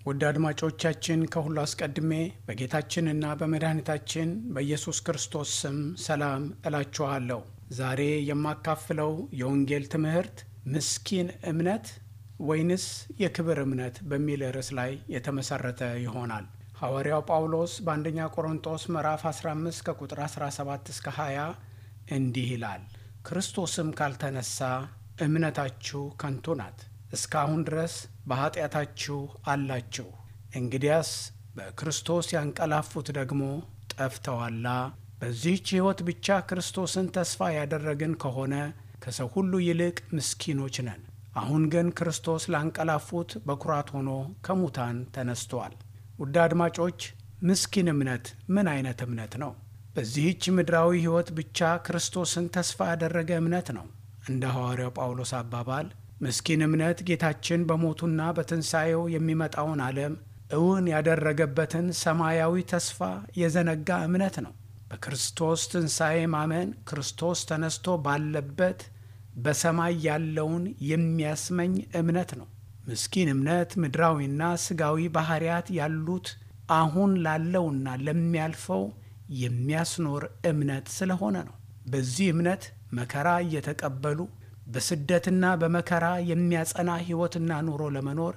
ውድ አድማጮቻችን ከሁሉ አስቀድሜ በጌታችንና በመድኃኒታችን በኢየሱስ ክርስቶስ ስም ሰላም እላችኋለሁ። ዛሬ የማካፍለው የወንጌል ትምህርት ምስኪን እምነት ወይንስ የክብር እምነት በሚል ርዕስ ላይ የተመሰረተ ይሆናል። ሐዋርያው ጳውሎስ በአንደኛ ቆሮንጦስ ምዕራፍ 15 ከቁጥር 17 እስከ 20 እንዲህ ይላል፣ ክርስቶስም ካልተነሳ እምነታችሁ ከንቱ ናት፣ እስካሁን ድረስ በኀጢአታችሁ አላችሁ። እንግዲያስ በክርስቶስ ያንቀላፉት ደግሞ ጠፍተዋላ። በዚህች ሕይወት ብቻ ክርስቶስን ተስፋ ያደረግን ከሆነ ከሰው ሁሉ ይልቅ ምስኪኖች ነን። አሁን ግን ክርስቶስ ላንቀላፉት በኩራት ሆኖ ከሙታን ተነስቷል። ውድ አድማጮች ምስኪን እምነት ምን አይነት እምነት ነው? በዚህች ምድራዊ ሕይወት ብቻ ክርስቶስን ተስፋ ያደረገ እምነት ነው። እንደ ሐዋርያው ጳውሎስ አባባል ምስኪን እምነት ጌታችን በሞቱና በትንሣኤው የሚመጣውን ዓለም እውን ያደረገበትን ሰማያዊ ተስፋ የዘነጋ እምነት ነው። በክርስቶስ ትንሣኤ ማመን ክርስቶስ ተነስቶ ባለበት በሰማይ ያለውን የሚያስመኝ እምነት ነው። ምስኪን እምነት ምድራዊና ሥጋዊ ባሕርያት ያሉት አሁን ላለውና ለሚያልፈው የሚያስኖር እምነት ስለሆነ ነው። በዚህ እምነት መከራ እየተቀበሉ በስደትና በመከራ የሚያጸና ሕይወትና ኑሮ ለመኖር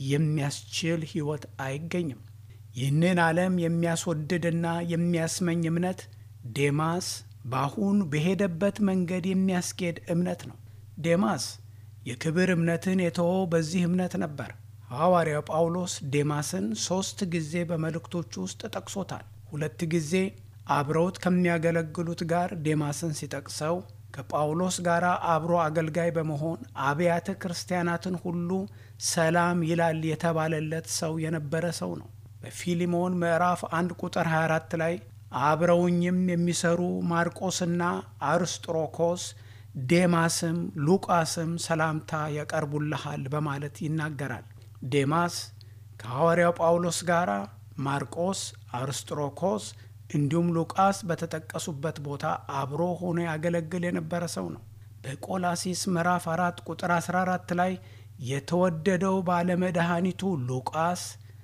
የሚያስችል ሕይወት አይገኝም። ይህንን ዓለም የሚያስወድድና የሚያስመኝ እምነት ዴማስ በአሁን በሄደበት መንገድ የሚያስኬድ እምነት ነው። ዴማስ የክብር እምነትን የተወው በዚህ እምነት ነበር። ሐዋርያው ጳውሎስ ዴማስን ሦስት ጊዜ በመልእክቶቹ ውስጥ ጠቅሶታል። ሁለት ጊዜ አብረውት ከሚያገለግሉት ጋር ዴማስን ሲጠቅሰው ከጳውሎስ ጋር አብሮ አገልጋይ በመሆን አብያተ ክርስቲያናትን ሁሉ ሰላም ይላል የተባለለት ሰው የነበረ ሰው ነው። በፊሊሞን ምዕራፍ 1 ቁጥር 24 ላይ አብረውኝም የሚሰሩ ማርቆስና አርስጥሮኮስ ዴማስም ሉቃስም ሰላምታ ያቀርቡልሃል በማለት ይናገራል። ዴማስ ከሐዋርያው ጳውሎስ ጋር ማርቆስ፣ አርስጥሮኮስ እንዲሁም ሉቃስ በተጠቀሱበት ቦታ አብሮ ሆኖ ያገለግል የነበረ ሰው ነው። በቆላሲስ ምዕራፍ 4 ቁጥር 14 ላይ የተወደደው ባለመድኃኒቱ ሉቃስ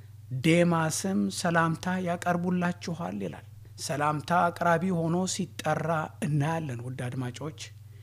ዴማስም ሰላምታ ያቀርቡላችኋል ይላል። ሰላምታ አቅራቢ ሆኖ ሲጠራ እናያለን። ውድ አድማጮች፣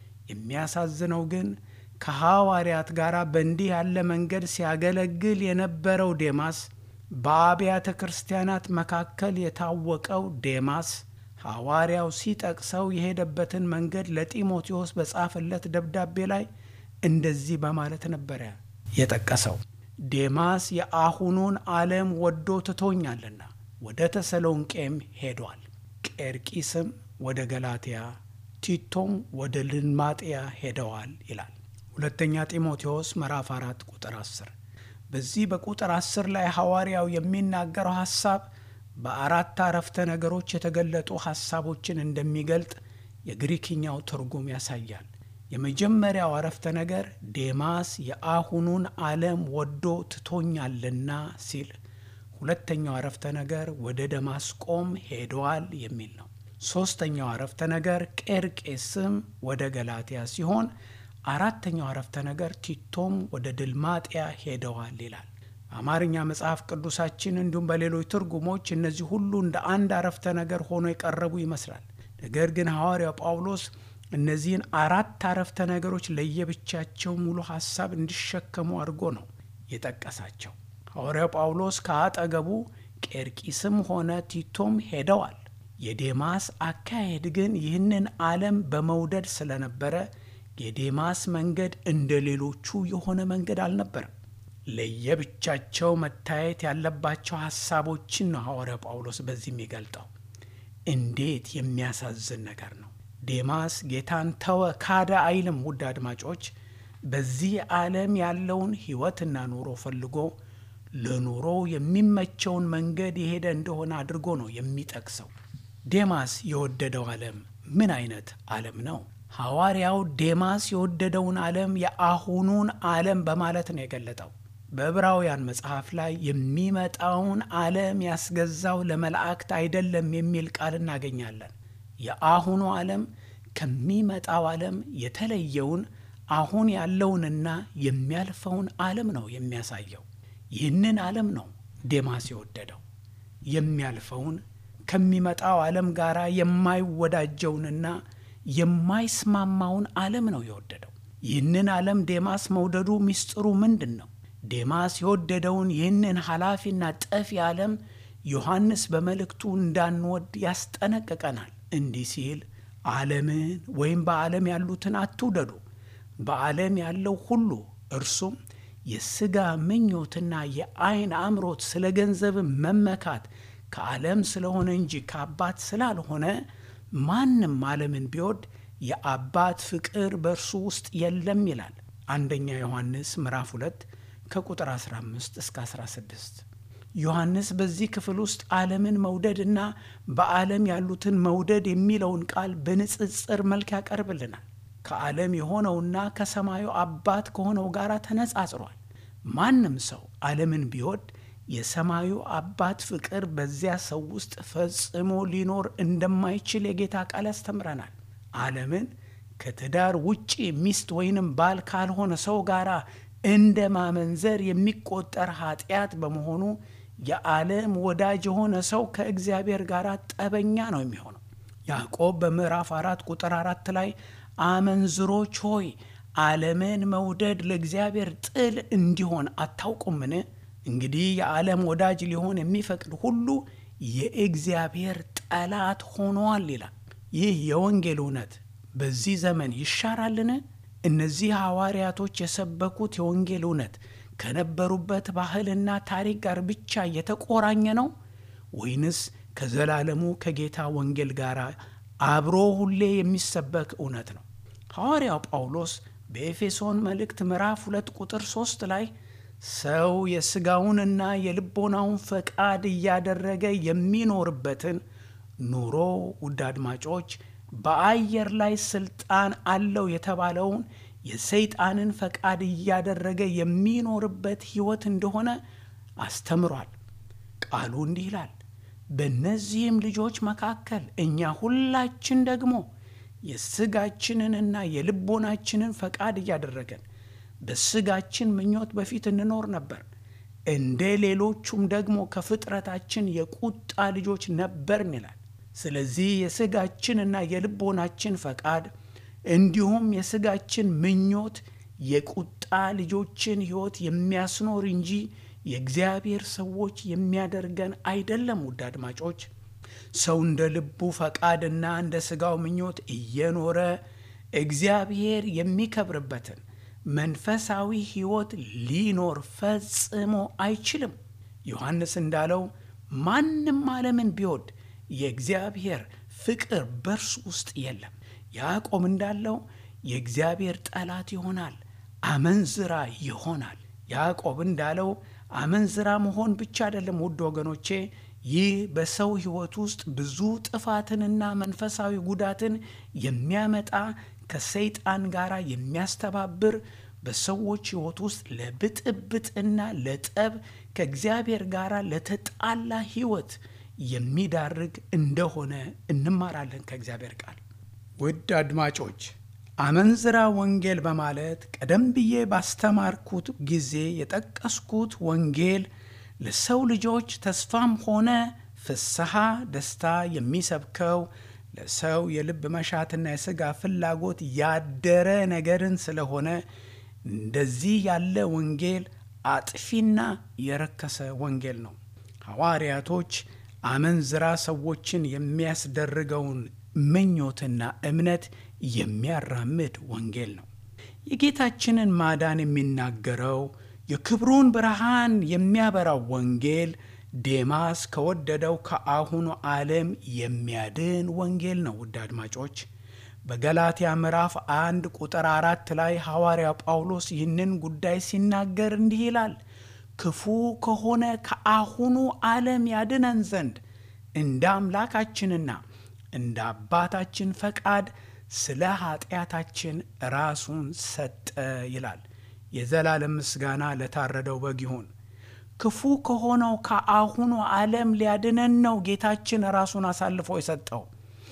የሚያሳዝነው ግን ከሐዋርያት ጋር በእንዲህ ያለ መንገድ ሲያገለግል የነበረው ዴማስ በአብያተ ክርስቲያናት መካከል የታወቀው ዴማስ ሐዋርያው ሲጠቅሰው የሄደበትን መንገድ ለጢሞቴዎስ በጻፈለት ደብዳቤ ላይ እንደዚህ በማለት ነበረ የጠቀሰው። ዴማስ የአሁኑን ዓለም ወዶ ትቶኛልና ወደ ተሰሎንቄም ሄዷል። ቄርቂስም ወደ ገላትያ፣ ቲቶም ወደ ልማጥያ ሄደዋል ይላል። ሁለተኛ ጢሞቴዎስ ምዕራፍ 4 ቁጥር 10 በዚህ በቁጥር አስር ላይ ሐዋርያው የሚናገረው ሐሳብ በአራት አረፍተ ነገሮች የተገለጡ ሐሳቦችን እንደሚገልጥ የግሪክኛው ትርጉም ያሳያል። የመጀመሪያው አረፍተ ነገር ዴማስ የአሁኑን ዓለም ወዶ ትቶኛልና ሲል፣ ሁለተኛው አረፍተ ነገር ወደ ደማስቆም ሄደዋል የሚል ነው። ሦስተኛው አረፍተ ነገር ቄርቄስም ወደ ገላትያ ሲሆን አራተኛው አረፍተ ነገር ቲቶም ወደ ድልማጥያ ሄደዋል ይላል። በአማርኛ መጽሐፍ ቅዱሳችን እንዲሁም በሌሎች ትርጉሞች እነዚህ ሁሉ እንደ አንድ አረፍተ ነገር ሆኖ የቀረቡ ይመስላል። ነገር ግን ሐዋርያው ጳውሎስ እነዚህን አራት አረፍተ ነገሮች ለየብቻቸው ሙሉ ሐሳብ እንዲሸከሙ አድርጎ ነው የጠቀሳቸው። ሐዋርያው ጳውሎስ ከአጠገቡ ቄርቂስም ሆነ ቲቶም ሄደዋል። የዴማስ አካሄድ ግን ይህንን ዓለም በመውደድ ስለነበረ የዴማስ መንገድ እንደ ሌሎቹ የሆነ መንገድ አልነበረም። ለየብቻቸው መታየት ያለባቸው ሐሳቦችን ነው ሐዋርያው ጳውሎስ በዚህ የሚገልጠው። እንዴት የሚያሳዝን ነገር ነው! ዴማስ ጌታን ተወ፣ ካደ አይልም። ውድ አድማጮች፣ በዚህ ዓለም ያለውን ሕይወትና ኑሮ ፈልጎ ለኑሮ የሚመቸውን መንገድ የሄደ እንደሆነ አድርጎ ነው የሚጠቅሰው። ዴማስ የወደደው ዓለም ምን አይነት ዓለም ነው? ሐዋርያው ዴማስ የወደደውን ዓለም የአሁኑን ዓለም በማለት ነው የገለጠው። በዕብራውያን መጽሐፍ ላይ የሚመጣውን ዓለም ያስገዛው ለመላእክት አይደለም የሚል ቃል እናገኛለን። የአሁኑ ዓለም ከሚመጣው ዓለም የተለየውን አሁን ያለውንና የሚያልፈውን ዓለም ነው የሚያሳየው። ይህንን ዓለም ነው ዴማስ የወደደው? የሚያልፈውን ከሚመጣው ዓለም ጋር የማይወዳጀውንና የማይስማማውን ዓለም ነው የወደደው። ይህንን ዓለም ዴማስ መውደዱ ምስጢሩ ምንድን ነው? ዴማስ የወደደውን ይህንን ኃላፊና ጠፊ ዓለም ዮሐንስ በመልእክቱ እንዳንወድ ያስጠነቅቀናል። እንዲህ ሲል ዓለምን ወይም በዓለም ያሉትን አትውደዱ። በዓለም ያለው ሁሉ እርሱም የሥጋ ምኞትና የዐይን አምሮት፣ ስለ ገንዘብ መመካት ከዓለም ስለሆነ እንጂ ከአባት ስላልሆነ ማንም ዓለምን ቢወድ የአባት ፍቅር በእርሱ ውስጥ የለም ይላል። አንደኛ ዮሐንስ ምዕራፍ 2 ከቁጥር 15 እስከ 16። ዮሐንስ በዚህ ክፍል ውስጥ ዓለምን መውደድና በዓለም ያሉትን መውደድ የሚለውን ቃል በንጽጽር መልክ ያቀርብልናል። ከዓለም የሆነውና ከሰማዩ አባት ከሆነው ጋር ተነጻጽሯል። ማንም ሰው ዓለምን ቢወድ የሰማዩ አባት ፍቅር በዚያ ሰው ውስጥ ፈጽሞ ሊኖር እንደማይችል የጌታ ቃል ያስተምረናል። ዓለምን ከትዳር ውጪ ሚስት ወይንም ባል ካልሆነ ሰው ጋር እንደ ማመንዘር የሚቆጠር ኃጢአት በመሆኑ የዓለም ወዳጅ የሆነ ሰው ከእግዚአብሔር ጋር ጠበኛ ነው የሚሆነው። ያዕቆብ በምዕራፍ አራት ቁጥር አራት ላይ አመንዝሮች ሆይ ዓለምን መውደድ ለእግዚአብሔር ጥል እንዲሆን አታውቁምን? እንግዲህ የዓለም ወዳጅ ሊሆን የሚፈቅድ ሁሉ የእግዚአብሔር ጠላት ሆኗል ይላል። ይህ የወንጌል እውነት በዚህ ዘመን ይሻራልን? እነዚህ ሐዋርያቶች የሰበኩት የወንጌል እውነት ከነበሩበት ባህልና ታሪክ ጋር ብቻ የተቆራኘ ነው ወይንስ ከዘላለሙ ከጌታ ወንጌል ጋር አብሮ ሁሌ የሚሰበክ እውነት ነው? ሐዋርያው ጳውሎስ በኤፌሶን መልእክት ምዕራፍ ሁለት ቁጥር ሦስት ላይ ሰው የሥጋውንና የልቦናውን ፈቃድ እያደረገ የሚኖርበትን ኑሮ ውድ አድማጮች በአየር ላይ ስልጣን አለው የተባለውን የሰይጣንን ፈቃድ እያደረገ የሚኖርበት ሕይወት እንደሆነ አስተምሯል። ቃሉ እንዲህ ይላል፣ በእነዚህም ልጆች መካከል እኛ ሁላችን ደግሞ የሥጋችንንና የልቦናችንን ፈቃድ እያደረገን በሥጋችን ምኞት በፊት እንኖር ነበር። እንደ ሌሎቹም ደግሞ ከፍጥረታችን የቁጣ ልጆች ነበርን ይላል። ስለዚህ የሥጋችንና የልቦናችን ፈቃድ እንዲሁም የሥጋችን ምኞት የቁጣ ልጆችን ሕይወት የሚያስኖር እንጂ የእግዚአብሔር ሰዎች የሚያደርገን አይደለም። ውድ አድማጮች ሰው እንደ ልቡ ፈቃድና እንደ ሥጋው ምኞት እየኖረ እግዚአብሔር የሚከብርበትን መንፈሳዊ ሕይወት ሊኖር ፈጽሞ አይችልም። ዮሐንስ እንዳለው ማንም ዓለምን ቢወድ የእግዚአብሔር ፍቅር በእርሱ ውስጥ የለም። ያዕቆብ እንዳለው የእግዚአብሔር ጠላት ይሆናል፣ አመንዝራ ይሆናል። ያዕቆብ እንዳለው አመንዝራ መሆን ብቻ አይደለም። ውድ ወገኖቼ ይህ በሰው ሕይወት ውስጥ ብዙ ጥፋትንና መንፈሳዊ ጉዳትን የሚያመጣ ከሰይጣን ጋር የሚያስተባብር በሰዎች ሕይወት ውስጥ ለብጥብጥና ለጠብ ከእግዚአብሔር ጋር ለተጣላ ሕይወት የሚዳርግ እንደሆነ እንማራለን ከእግዚአብሔር ቃል። ውድ አድማጮች አመንዝራ ወንጌል በማለት ቀደም ብዬ ባስተማርኩት ጊዜ የጠቀስኩት ወንጌል ለሰው ልጆች ተስፋም ሆነ ፍስሐ፣ ደስታ የሚሰብከው ለሰው የልብ መሻትና የሥጋ ፍላጎት ያደረ ነገርን ስለሆነ እንደዚህ ያለ ወንጌል አጥፊና የረከሰ ወንጌል ነው። ሐዋርያቶች አመንዝራ ሰዎችን የሚያስደርገውን ምኞትና እምነት የሚያራምድ ወንጌል ነው። የጌታችንን ማዳን የሚናገረው የክብሩን ብርሃን የሚያበራው ወንጌል ዴማስ ከወደደው ከአሁኑ ዓለም የሚያድን ወንጌል ነው። ውድ አድማጮች በገላትያ ምዕራፍ አንድ ቁጥር አራት ላይ ሐዋርያው ጳውሎስ ይህንን ጉዳይ ሲናገር እንዲህ ይላል ክፉ ከሆነ ከአሁኑ ዓለም ያድነን ዘንድ እንደ አምላካችንና እንደ አባታችን ፈቃድ ስለ ኃጢአታችን ራሱን ሰጠ ይላል። የዘላለም ምስጋና ለታረደው በግ ይሁን። ክፉ ከሆነው ከአሁኑ ዓለም ሊያድነን ነው ጌታችን ራሱን አሳልፎ የሰጠው።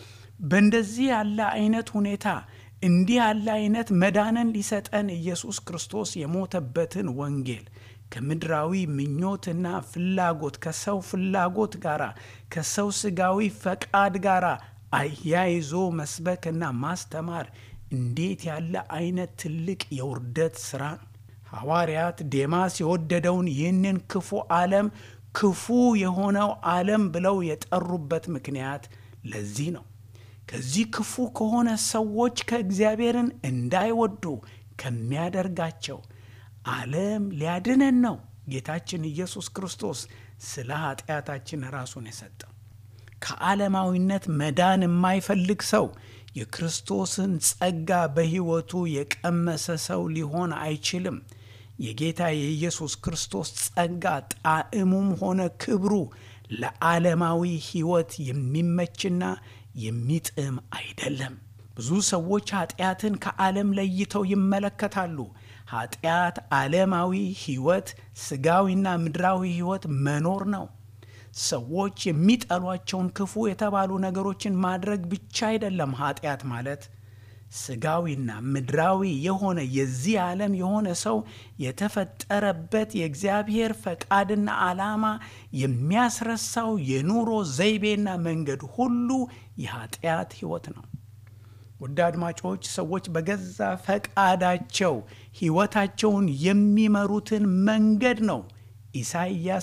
በእንደዚህ ያለ አይነት ሁኔታ እንዲህ ያለ አይነት መዳንን ሊሰጠን ኢየሱስ ክርስቶስ የሞተበትን ወንጌል ከምድራዊ ምኞትና ፍላጎት ከሰው ፍላጎት ጋር ከሰው ስጋዊ ፈቃድ ጋር አያይዞ መስበክና ማስተማር እንዴት ያለ አይነት ትልቅ የውርደት ሥራ ነው! ሐዋርያት ዴማስ የወደደውን ይህንን ክፉ ዓለም ክፉ የሆነው ዓለም ብለው የጠሩበት ምክንያት ለዚህ ነው። ከዚህ ክፉ ከሆነ ሰዎች ከእግዚአብሔርን እንዳይወዱ ከሚያደርጋቸው ዓለም ሊያድነን ነው ጌታችን ኢየሱስ ክርስቶስ ስለ ኃጢአታችን ራሱን የሰጠው። ከዓለማዊነት መዳን የማይፈልግ ሰው የክርስቶስን ጸጋ በሕይወቱ የቀመሰ ሰው ሊሆን አይችልም። የጌታ የኢየሱስ ክርስቶስ ጸጋ ጣዕሙም ሆነ ክብሩ ለዓለማዊ ሕይወት የሚመችና የሚጥም አይደለም። ብዙ ሰዎች ኃጢአትን ከዓለም ለይተው ይመለከታሉ። ኃጢአት ዓለማዊ ሕይወት፣ ሥጋዊና ምድራዊ ሕይወት መኖር ነው። ሰዎች የሚጠሏቸውን ክፉ የተባሉ ነገሮችን ማድረግ ብቻ አይደለም ኃጢአት ማለት ሥጋዊና ምድራዊ የሆነ የዚህ ዓለም የሆነ ሰው የተፈጠረበት የእግዚአብሔር ፈቃድና ዓላማ የሚያስረሳው የኑሮ ዘይቤና መንገድ ሁሉ የኃጢአት ሕይወት ነው። ውድ አድማጮች፣ ሰዎች በገዛ ፈቃዳቸው ሕይወታቸውን የሚመሩትን መንገድ ነው ኢሳይያስ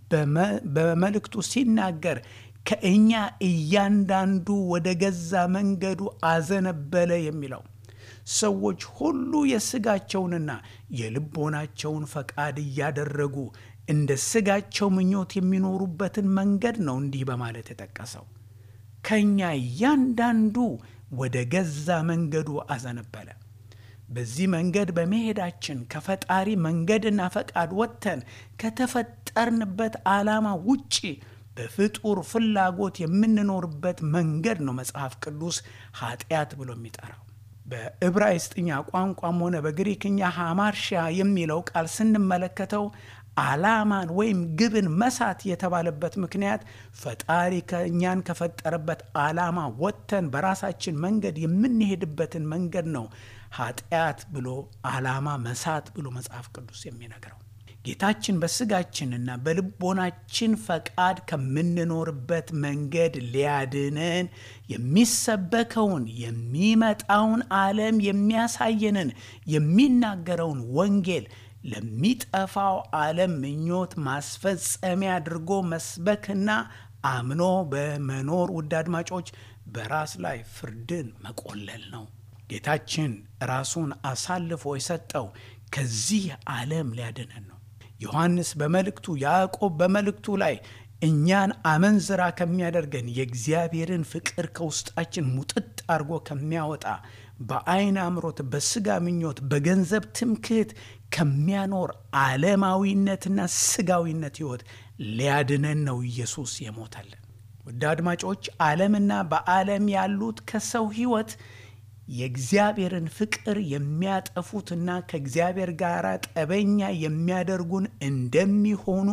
በመልእክቱ ሲናገር ከእኛ እያንዳንዱ ወደ ገዛ መንገዱ አዘነበለ የሚለው ሰዎች ሁሉ የሥጋቸውንና የልቦናቸውን ፈቃድ እያደረጉ እንደ ሥጋቸው ምኞት የሚኖሩበትን መንገድ ነው እንዲህ በማለት የጠቀሰው። ከእኛ እያንዳንዱ ወደ ገዛ መንገዱ አዘነበለ። በዚህ መንገድ በመሄዳችን ከፈጣሪ መንገድና ፈቃድ ወጥተን ከተፈጠርንበት ዓላማ ውጪ በፍጡር ፍላጎት የምንኖርበት መንገድ ነው መጽሐፍ ቅዱስ ኃጢአት ብሎ የሚጠራው። በዕብራይስጥኛ ቋንቋም ሆነ በግሪክኛ ሃማርሻ የሚለው ቃል ስንመለከተው ዓላማን ወይም ግብን መሳት የተባለበት ምክንያት ፈጣሪ ከእኛን ከፈጠረበት ዓላማ ወጥተን በራሳችን መንገድ የምንሄድበትን መንገድ ነው ኃጢአት ብሎ ዓላማ መሳት ብሎ መጽሐፍ ቅዱስ የሚነግረው። ጌታችን በስጋችንና በልቦናችን ፈቃድ ከምንኖርበት መንገድ ሊያድነን የሚሰበከውን የሚመጣውን ዓለም የሚያሳየንን የሚናገረውን ወንጌል ለሚጠፋው ዓለም ምኞት ማስፈጸሚያ አድርጎ መስበክና አምኖ በመኖር ውድ አድማጮች በራስ ላይ ፍርድን መቆለል ነው። ጌታችን ራሱን አሳልፎ የሰጠው ከዚህ ዓለም ሊያድነን ነው። ዮሐንስ በመልእክቱ ያዕቆብ በመልእክቱ ላይ እኛን አመንዝራ ከሚያደርገን የእግዚአብሔርን ፍቅር ከውስጣችን ሙጥጥ አድርጎ ከሚያወጣ በዓይን አምሮት፣ በሥጋ ምኞት፣ በገንዘብ ትምክህት ከሚያኖር ዓለማዊነትና ሥጋዊነት ሕይወት ሊያድነን ነው ኢየሱስ የሞተልን። ውድ አድማጮች ዓለምና በዓለም ያሉት ከሰው ሕይወት የእግዚአብሔርን ፍቅር የሚያጠፉትና ከእግዚአብሔር ጋር ጠበኛ የሚያደርጉን እንደሚሆኑ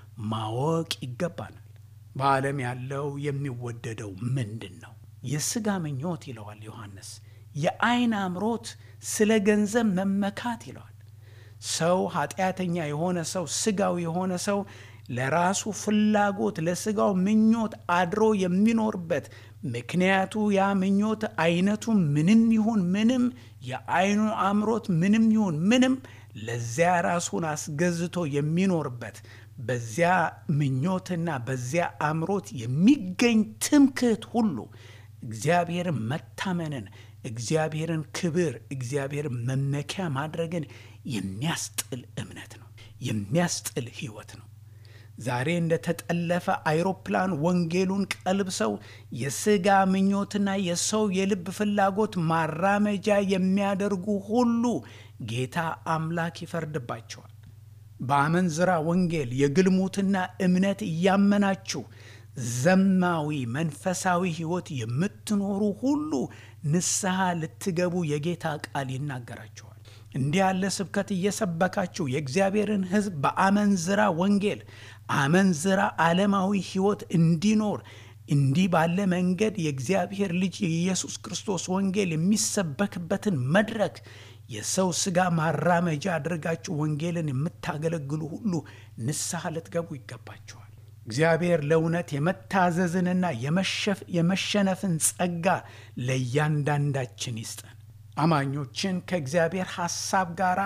ማወቅ ይገባናል። በዓለም ያለው የሚወደደው ምንድን ነው? የሥጋ ምኞት ይለዋል ዮሐንስ። የዓይን አምሮት፣ ስለ ገንዘብ መመካት ይለዋል። ሰው ኃጢአተኛ የሆነ ሰው ሥጋዊ የሆነ ሰው ለራሱ ፍላጎት ለሥጋው ምኞት አድሮ የሚኖርበት ምክንያቱ ያ ምኞት አይነቱ ምንም ይሁን ምንም የዓይኑ አምሮት ምንም ይሁን ምንም ለዚያ ራሱን አስገዝቶ የሚኖርበት በዚያ ምኞትና በዚያ አምሮት የሚገኝ ትምክህት ሁሉ እግዚአብሔርን መታመንን፣ እግዚአብሔርን ክብር፣ እግዚአብሔርን መመኪያ ማድረግን የሚያስጥል እምነት ነው፣ የሚያስጥል ሕይወት ነው። ዛሬ እንደተጠለፈ አይሮፕላን ወንጌሉን ቀልብሰው የሥጋ ምኞትና የሰው የልብ ፍላጎት ማራመጃ የሚያደርጉ ሁሉ ጌታ አምላክ ይፈርድባቸዋል። በአመንዝራ ወንጌል የግልሙትና እምነት እያመናችሁ ዘማዊ መንፈሳዊ ሕይወት የምትኖሩ ሁሉ ንስሐ ልትገቡ የጌታ ቃል ይናገራቸዋል። እንዲህ ያለ ስብከት እየሰበካችሁ የእግዚአብሔርን ሕዝብ በአመንዝራ ወንጌል አመንዝራ ዓለማዊ ሕይወት እንዲኖር እንዲህ ባለ መንገድ የእግዚአብሔር ልጅ የኢየሱስ ክርስቶስ ወንጌል የሚሰበክበትን መድረክ የሰው ሥጋ ማራመጃ አድርጋችሁ ወንጌልን የምታገለግሉ ሁሉ ንስሐ ልትገቡ ይገባችኋል። እግዚአብሔር ለእውነት የመታዘዝንና የመሸነፍን ጸጋ ለእያንዳንዳችን ይስጠን። አማኞችን ከእግዚአብሔር ሐሳብ ጋር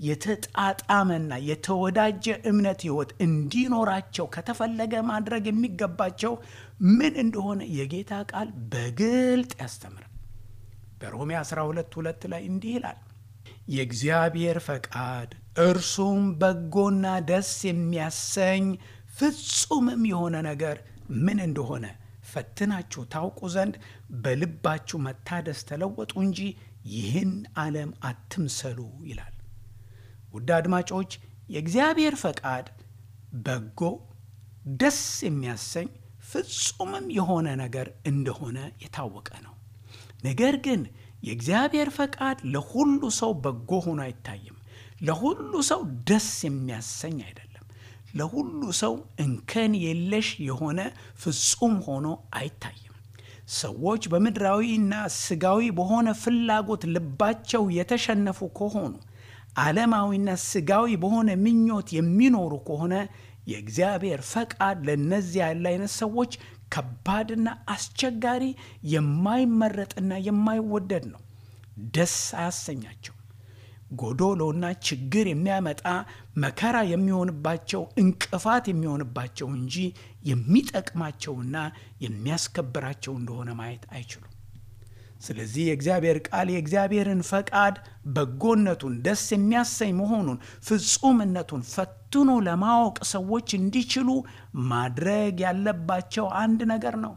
የተጣጣመና የተወዳጀ እምነት ሕይወት እንዲኖራቸው ከተፈለገ ማድረግ የሚገባቸው ምን እንደሆነ የጌታ ቃል በግልጥ ያስተምራል። በሮሜ 12 ሁለት ላይ እንዲህ ይላል የእግዚአብሔር ፈቃድ እርሱም በጎና ደስ የሚያሰኝ ፍጹምም የሆነ ነገር ምን እንደሆነ ፈትናችሁ ታውቁ ዘንድ በልባችሁ መታደስ ተለወጡ እንጂ ይህን ዓለም አትምሰሉ ይላል። ውድ አድማጮች የእግዚአብሔር ፈቃድ በጎ ደስ የሚያሰኝ ፍጹምም የሆነ ነገር እንደሆነ የታወቀ ነው። ነገር ግን የእግዚአብሔር ፈቃድ ለሁሉ ሰው በጎ ሆኖ አይታይም። ለሁሉ ሰው ደስ የሚያሰኝ አይደለም። ለሁሉ ሰው እንከን የለሽ የሆነ ፍጹም ሆኖ አይታይም። ሰዎች በምድራዊና ስጋዊ በሆነ ፍላጎት ልባቸው የተሸነፉ ከሆኑ ዓለማዊና ስጋዊ በሆነ ምኞት የሚኖሩ ከሆነ የእግዚአብሔር ፈቃድ ለእነዚህ ያለ አይነት ሰዎች ከባድና አስቸጋሪ የማይመረጥና የማይወደድ ነው። ደስ አያሰኛቸው። ጎዶሎና ችግር የሚያመጣ መከራ የሚሆንባቸው እንቅፋት የሚሆንባቸው እንጂ የሚጠቅማቸውና የሚያስከብራቸው እንደሆነ ማየት አይችሉም። ስለዚህ የእግዚአብሔር ቃል የእግዚአብሔርን ፈቃድ በጎነቱን፣ ደስ የሚያሰኝ መሆኑን፣ ፍጹምነቱን ፈትኖ ለማወቅ ሰዎች እንዲችሉ ማድረግ ያለባቸው አንድ ነገር ነው።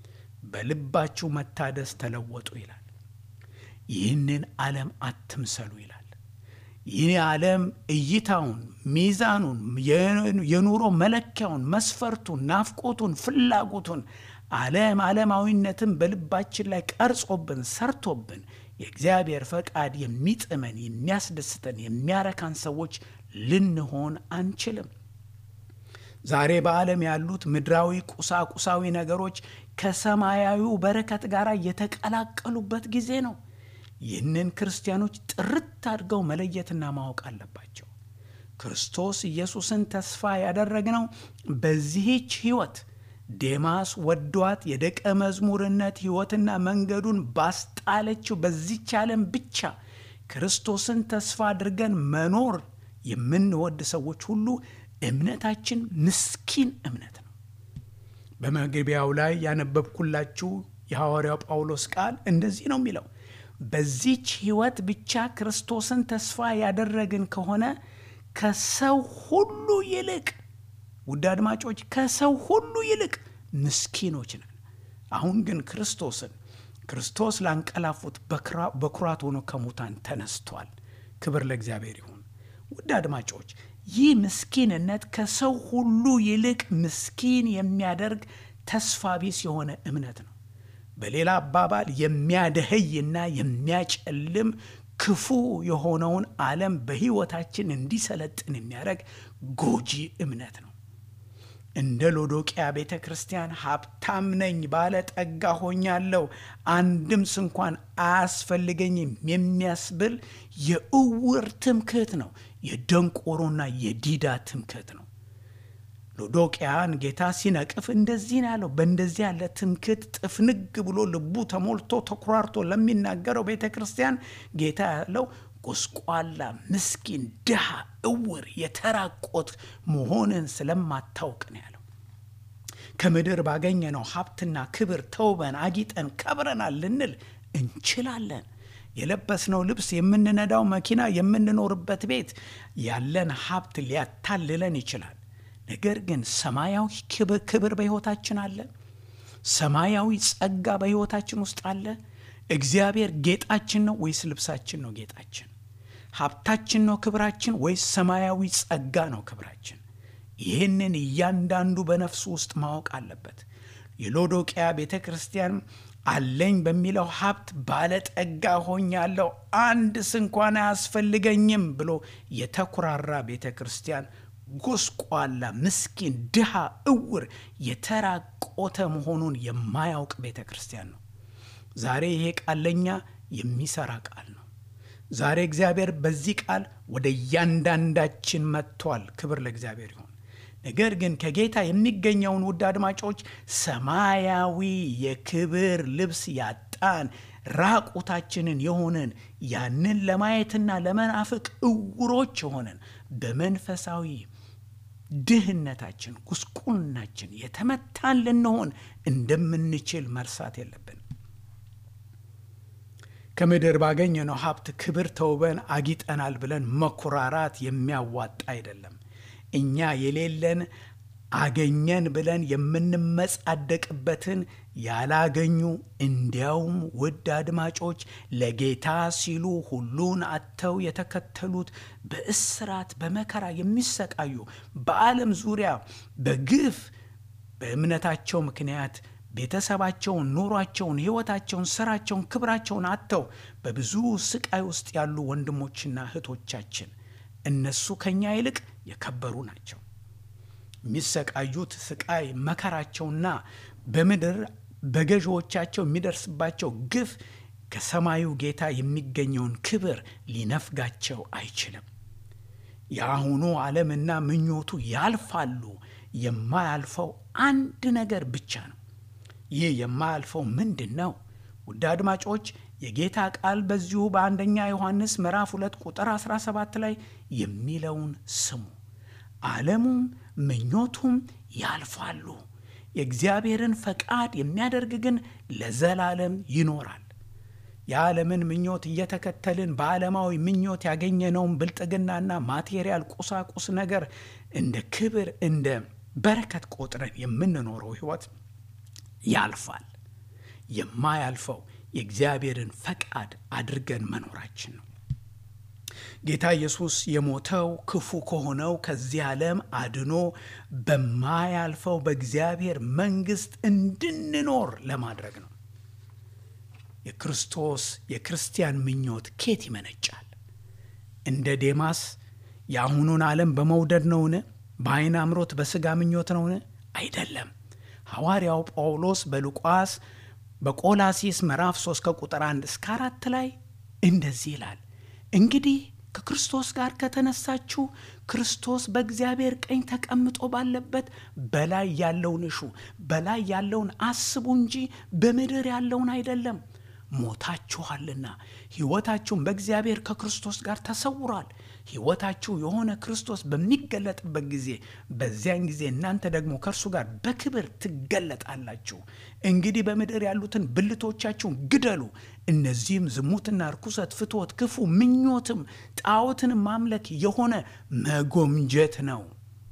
በልባችሁ መታደስ ተለወጡ ይላል። ይህንን ዓለም አትምሰሉ ይላል። ይህ ዓለም እይታውን፣ ሚዛኑን፣ የኑሮ መለኪያውን፣ መስፈርቱን፣ ናፍቆቱን፣ ፍላጎቱን ዓለም ዓለማዊነትን በልባችን ላይ ቀርጾብን ሰርቶብን የእግዚአብሔር ፈቃድ የሚጥመን የሚያስደስተን የሚያረካን ሰዎች ልንሆን አንችልም። ዛሬ በዓለም ያሉት ምድራዊ ቁሳቁሳዊ ነገሮች ከሰማያዊው በረከት ጋር የተቀላቀሉበት ጊዜ ነው። ይህንን ክርስቲያኖች ጥርት አድርገው መለየትና ማወቅ አለባቸው። ክርስቶስ ኢየሱስን ተስፋ ያደረግነው በዚህች ሕይወት ዴማስ ወዷት የደቀ መዝሙርነት ሕይወትና መንገዱን ባስጣለችው በዚች ዓለም ብቻ ክርስቶስን ተስፋ አድርገን መኖር የምንወድ ሰዎች ሁሉ እምነታችን ምስኪን እምነት ነው። በመግቢያው ላይ ያነበብኩላችሁ የሐዋርያው ጳውሎስ ቃል እንደዚህ ነው የሚለው በዚች ሕይወት ብቻ ክርስቶስን ተስፋ ያደረግን ከሆነ ከሰው ሁሉ ይልቅ ውድ አድማጮች ከሰው ሁሉ ይልቅ ምስኪኖች ነን። አሁን ግን ክርስቶስን ክርስቶስ ላንቀላፉት በኩራት ሆኖ ከሙታን ተነስቷል። ክብር ለእግዚአብሔር ይሁን። ውድ አድማጮች ይህ ምስኪንነት ከሰው ሁሉ ይልቅ ምስኪን የሚያደርግ ተስፋ ቢስ የሆነ እምነት ነው። በሌላ አባባል የሚያደኸይና የሚያጨልም ክፉ የሆነውን ዓለም በሕይወታችን እንዲሰለጥን የሚያደርግ ጎጂ እምነት ነው። እንደ ሎዶቅያ ቤተ ክርስቲያን ሀብታም ነኝ፣ ባለ ጠጋ ሆኛለሁ፣ አንድም ስንኳን አያስፈልገኝም የሚያስብል የእውር ትምክህት ነው። የደንቆሮና የዲዳ ትምክህት ነው። ሎዶቅያን ጌታ ሲነቅፍ እንደዚህ ነው ያለው። በእንደዚህ ያለ ትምክህት ጥፍንግ ብሎ ልቡ ተሞልቶ ተኩራርቶ ለሚናገረው ቤተ ክርስቲያን ጌታ ያለው ጎስቋላ፣ ምስኪን፣ ድሃ፣ እውር፣ የተራቆት መሆንን ስለማታውቅ ነው ያለው። ከምድር ባገኘነው ሀብትና ክብር ተውበን አጊጠን ከብረናል ልንል እንችላለን። የለበስነው ልብስ፣ የምንነዳው መኪና፣ የምንኖርበት ቤት፣ ያለን ሀብት ሊያታልለን ይችላል። ነገር ግን ሰማያዊ ክብር በሕይወታችን አለ። ሰማያዊ ጸጋ በሕይወታችን ውስጥ አለ። እግዚአብሔር ጌጣችን ነው ወይስ ልብሳችን ነው ጌጣችን? ሀብታችን ነው ክብራችን ወይስ ሰማያዊ ጸጋ ነው ክብራችን? ይህንን እያንዳንዱ በነፍሱ ውስጥ ማወቅ አለበት። የሎዶቅያ ቤተ ክርስቲያን አለኝ በሚለው ሀብት ባለጠጋ ሆኛለሁ፣ አንድ ስንኳን አያስፈልገኝም ብሎ የተኩራራ ቤተ ክርስቲያን ጎስቋላ፣ ምስኪን፣ ድሃ፣ እውር፣ የተራቆተ መሆኑን የማያውቅ ቤተ ክርስቲያን ነው። ዛሬ ይሄ ቃል ለኛ የሚሰራ ቃል ነው። ዛሬ እግዚአብሔር በዚህ ቃል ወደ እያንዳንዳችን መጥቷል። ክብር ለእግዚአብሔር ይሁን። ነገር ግን ከጌታ የሚገኘውን ውድ አድማጮች ሰማያዊ የክብር ልብስ ያጣን ራቁታችንን የሆንን ያንን ለማየትና ለመናፍቅ እውሮች የሆንን በመንፈሳዊ ድህነታችን፣ ጉስቁልናችን የተመታን ልንሆን እንደምንችል መርሳት የለብን። ከምድር ባገኘነው ሀብት ክብር ተውበን አጊጠናል ብለን መኩራራት የሚያዋጣ አይደለም። እኛ የሌለን አገኘን ብለን የምንመጻደቅበትን ያላገኙ እንዲያውም ውድ አድማጮች ለጌታ ሲሉ ሁሉን አጥተው የተከተሉት በእስራት በመከራ የሚሰቃዩ በዓለም ዙሪያ በግፍ በእምነታቸው ምክንያት ቤተሰባቸውን፣ ኑሯቸውን፣ ሕይወታቸውን፣ ስራቸውን፣ ክብራቸውን አጥተው በብዙ ስቃይ ውስጥ ያሉ ወንድሞችና እህቶቻችን እነሱ ከኛ ይልቅ የከበሩ ናቸው። የሚሰቃዩት ስቃይ መከራቸውና በምድር በገዢዎቻቸው የሚደርስባቸው ግፍ ከሰማዩ ጌታ የሚገኘውን ክብር ሊነፍጋቸው አይችልም። የአሁኑ ዓለምና ምኞቱ ያልፋሉ። የማያልፈው አንድ ነገር ብቻ ነው። ይህ የማያልፈው ምንድን ነው? ውድ አድማጮች የጌታ ቃል በዚሁ በአንደኛ ዮሐንስ ምዕራፍ 2 ቁጥር 17 ላይ የሚለውን ስሙ። ዓለሙም ምኞቱም ያልፋሉ፣ የእግዚአብሔርን ፈቃድ የሚያደርግ ግን ለዘላለም ይኖራል። የዓለምን ምኞት እየተከተልን በዓለማዊ ምኞት ያገኘነውን ብልጥግናና ማቴሪያል ቁሳቁስ ነገር እንደ ክብር እንደ በረከት ቆጥረን የምንኖረው ሕይወት ያልፋል። የማያልፈው የእግዚአብሔርን ፈቃድ አድርገን መኖራችን ነው። ጌታ ኢየሱስ የሞተው ክፉ ከሆነው ከዚህ ዓለም አድኖ በማያልፈው በእግዚአብሔር መንግሥት እንድንኖር ለማድረግ ነው። የክርስቶስ የክርስቲያን ምኞት ኬት ይመነጫል? እንደ ዴማስ የአሁኑን ዓለም በመውደድ ነውን? በዓይን አምሮት በሥጋ ምኞት ነውን? አይደለም። ሐዋርያው ጳውሎስ በሉቃስ በቆላሲስ ምዕራፍ 3 ከቁጥር 1 እስከ 4 ላይ እንደዚህ ይላል እንግዲህ ከክርስቶስ ጋር ከተነሳችሁ ክርስቶስ በእግዚአብሔር ቀኝ ተቀምጦ ባለበት በላይ ያለውን እሹ፣ በላይ ያለውን አስቡ እንጂ በምድር ያለውን አይደለም። ሞታችኋልና ሕይወታችሁም በእግዚአብሔር ከክርስቶስ ጋር ተሰውሯል። ሕይወታችሁ የሆነ ክርስቶስ በሚገለጥበት ጊዜ በዚያን ጊዜ እናንተ ደግሞ ከእርሱ ጋር በክብር ትገለጣላችሁ። እንግዲህ በምድር ያሉትን ብልቶቻችሁን ግደሉ። እነዚህም ዝሙትና ርኩሰት፣ ፍትወት፣ ክፉ ምኞትም ጣዖትን ማምለክ የሆነ መጎምጀት ነው።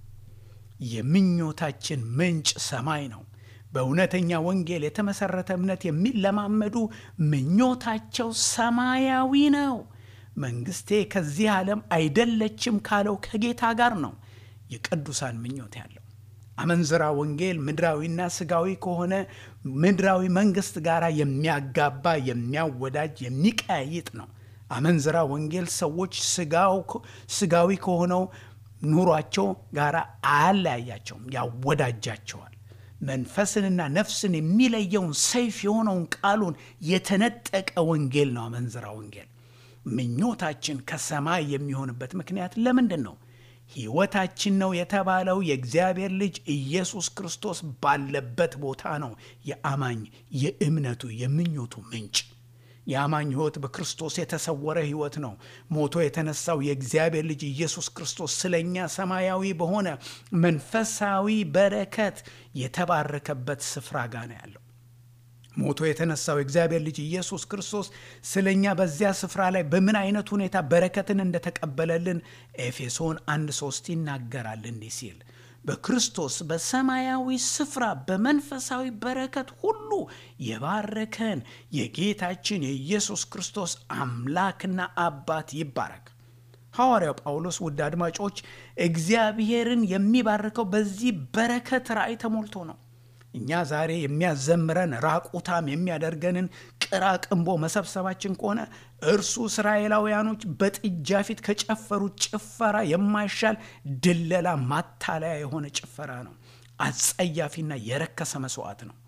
የምኞታችን ምንጭ ሰማይ ነው። በእውነተኛ ወንጌል የተመሰረተ እምነት የሚለማመዱ ምኞታቸው ሰማያዊ ነው። መንግስቴ ከዚህ ዓለም አይደለችም ካለው ከጌታ ጋር ነው የቅዱሳን ምኞት ያለው። አመንዝራ ወንጌል ምድራዊና ስጋዊ ከሆነ ምድራዊ መንግስት ጋር የሚያጋባ የሚያወዳጅ የሚቀያይጥ ነው። አመንዝራ ወንጌል ሰዎች ስጋዊ ከሆነው ኑሯቸው ጋር አያለያያቸውም፣ ያወዳጃቸዋል። መንፈስንና ነፍስን የሚለየውን ሰይፍ የሆነውን ቃሉን የተነጠቀ ወንጌል ነው አመንዝራ ወንጌል። ምኞታችን ከሰማይ የሚሆንበት ምክንያት ለምንድን ነው? ሕይወታችን ነው የተባለው የእግዚአብሔር ልጅ ኢየሱስ ክርስቶስ ባለበት ቦታ ነው። የአማኝ የእምነቱ የምኞቱ ምንጭ የአማኝ ሕይወት በክርስቶስ የተሰወረ ሕይወት ነው። ሞቶ የተነሳው የእግዚአብሔር ልጅ ኢየሱስ ክርስቶስ ስለኛ ሰማያዊ በሆነ መንፈሳዊ በረከት የተባረከበት ስፍራ ጋር ነው ያለው። ሞቶ የተነሳው የእግዚአብሔር ልጅ ኢየሱስ ክርስቶስ ስለኛ በዚያ ስፍራ ላይ በምን አይነት ሁኔታ በረከትን እንደተቀበለልን ኤፌሶን አንድ ሶስት ይናገራል እንዲህ ሲል በክርስቶስ በሰማያዊ ስፍራ በመንፈሳዊ በረከት ሁሉ የባረከን የጌታችን የኢየሱስ ክርስቶስ አምላክና አባት ይባረክ። ሐዋርያው ጳውሎስ ውድ አድማጮች እግዚአብሔርን የሚባርከው በዚህ በረከት ራእይ ተሞልቶ ነው። እኛ ዛሬ የሚያዘምረን ራቁታም የሚያደርገንን ቅራቅንቦ መሰብሰባችን ከሆነ እርሱ እስራኤላውያኖች በጥጃ ፊት ከጨፈሩት ጭፈራ የማይሻል ድለላ፣ ማታለያ የሆነ ጭፈራ ነው። አጸያፊና የረከሰ መስዋዕት ነው።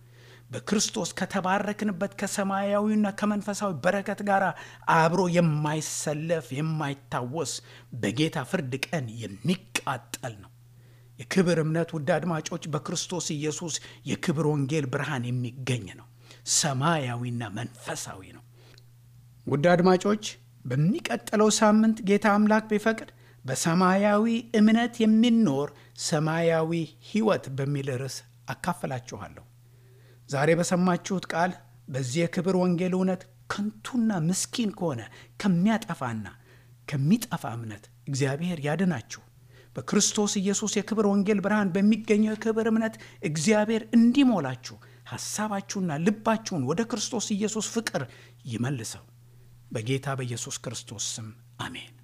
በክርስቶስ ከተባረክንበት ከሰማያዊና ከመንፈሳዊ በረከት ጋር አብሮ የማይሰለፍ የማይታወስ በጌታ ፍርድ ቀን የሚቃጠል ነው። የክብር እምነት ውድ አድማጮች በክርስቶስ ኢየሱስ የክብር ወንጌል ብርሃን የሚገኝ ነው። ሰማያዊና መንፈሳዊ ነው። ውድ አድማጮች በሚቀጥለው ሳምንት ጌታ አምላክ ቢፈቅድ በሰማያዊ እምነት የሚኖር ሰማያዊ ሕይወት በሚል ርዕስ አካፍላችኋለሁ። ዛሬ በሰማችሁት ቃል በዚህ የክብር ወንጌል እውነት ከንቱና ምስኪን ከሆነ ከሚያጠፋና ከሚጠፋ እምነት እግዚአብሔር ያድናችሁ። በክርስቶስ ኢየሱስ የክብር ወንጌል ብርሃን በሚገኘው የክብር እምነት እግዚአብሔር እንዲሞላችሁ ሐሳባችሁና ልባችሁን ወደ ክርስቶስ ኢየሱስ ፍቅር ይመልሰው። በጌታ በኢየሱስ ክርስቶስ ስም አሜን።